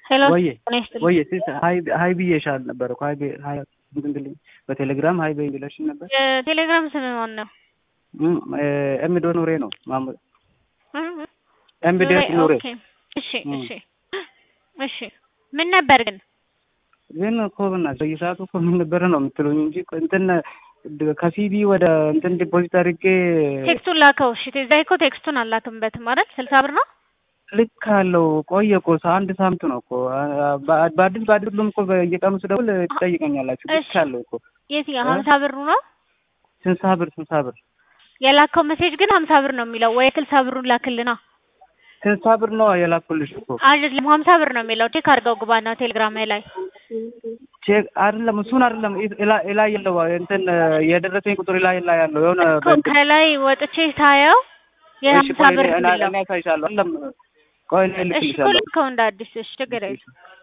ሄሎ ወዬ ጤና ይስጥልኝ። ወዬ ሲስ ሀይ ሀይ ብዬሻል ነበር እኮ ሀይ ብ- ሀይ እንትን ብልኝ በቴሌግራም ሀይ በይ ብለሽኝ ነበር። የቴሌግራም ስም ማን ነው? እም፣ እ፣ ኤምዶ ኑሬ ነው ማሙ- ኤምዴት ኑሬ ኦኬ። እሺ እም። እሺ እሺ ምን ነበር ግን ግን እኮ በእናትሽ በየሰዓቱ እኮ ምን ነበረ ነው የምትሉኝ እንጂ እኮ እንትን ድ- ከሲቢ ወደ እንትን ዲፖዚት አድርጌ ቴክስቱን ላከው። እሺ እዛ እኮ ቴክስቱን አላክምበትም ማለት ስልሳ ብር ነው። ልክ አለው ቆየ እኮ ሰ- አንድ ሳምንት ነው እኮ አ- በ- በአዲስ በአዲስ ሁሉም እኮ በየቀኑ ስደውል ትጠይቀኛላችሁ። ልክ እሺ። አለው እኮ የትኛው ሀምሳ ብሩ ነው ስልሳ ብር ስልሳ ብር የላከው ሜሴጅ ግን ሀምሳ ብር ነው የሚለው ወይ ስልሳ ብሩን ላክልና ስልሳ ብር ነው የላኩልሽ እኮ አይደለም ሀምሳ ብር ነው የሚለው ቼክ አድርገው ግባና ቴሌግራም ላይ ቼክ አይደለም እሱን አይደለም ኢ- ኢላ- ኢላ የለው እንትን የደረሰኝ ቁጥር ላይ ላይ ያለው የሆነ እኮ ከላይ ወጥቼ ታየው የሀምሳ ብር እኔ የሚለው እኔ አሳይሻለሁ። አይደለም ቆይ እኔ እሺ እኮ እልክልሻለሁ። ልከው እንደ አዲስ እሺ ችግር የለም